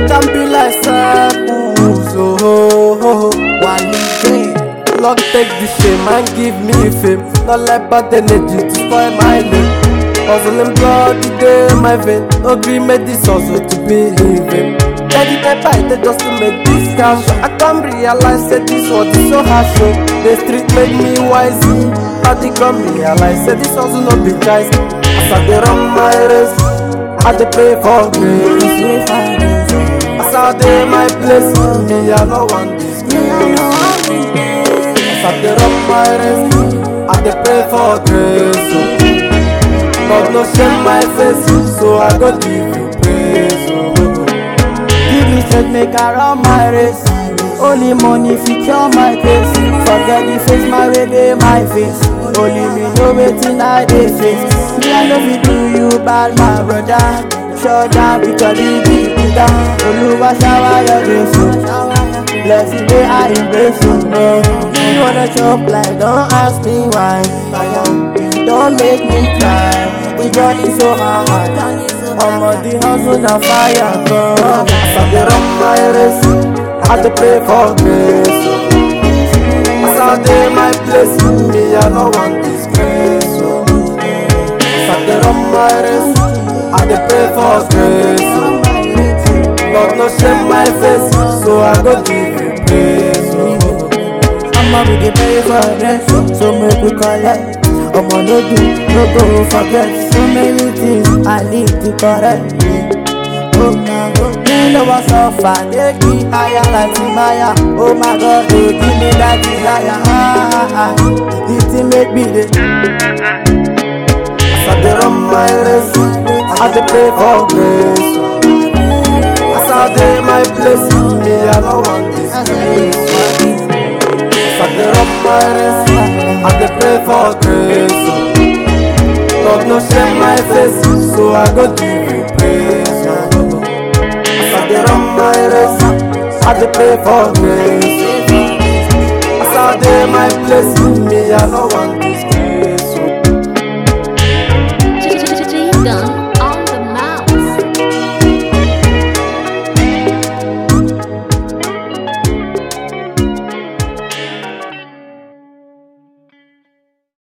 They can be like circles, oh, oh, oh. Wally J. Lord take the shame and give me fame. Not let bad energy to spoil my name. Hustling blood, the day my vein. No gree make this hustle to be in vain. Daddy pepper, I take just to make this cash. I come realize that this world is so harsh. oh. The street made me wise. I think come realize that this hustle no be choice. As I dey run my race, I dey pray for grace. As I dey my place, me I no want disgrace. As I dey run my race, I dey pray for grace. oh. God no shame my face, so I go give you praise. oh. Give me strength, make I run my race. Only money fit cure my case. Forget the face, my way dey my face. Only me know wetin I dey face. Me I no fit do you bad, my brother. Shut down because the beat me down. Oluwa shower your grace, oh. Blessing wey I embrace, oh. Me wanna chop like, don't ask me why. Don't make me cry. The journey so hard. I'm on the hustle na fire, God. As I dey run my race, I dey pray for grace. oh. As I dey my place, me I no want disgrace. oh. As I dey run my race, I dey pray for grace. oh. God no shame my face, so I go give you praise. oh. I'ma we dey pray for rest, so make we collect. Omo no do, no go forget. So many things I need to correct. Oh my God, me know I suffer, take me higher like Timaya. Oh my God, oh give me that desire. Ah, ah, ah. The thing make me the As I dey run my race, I dey pray for grace. oh. As I dey my place, me I no want disgrace. As I dey run my race, I dey pray for grace. oh. God no shame my face, so I go give you praise. oh. As I dey run my race, I dey pray for grace. As I dey my place, me I no want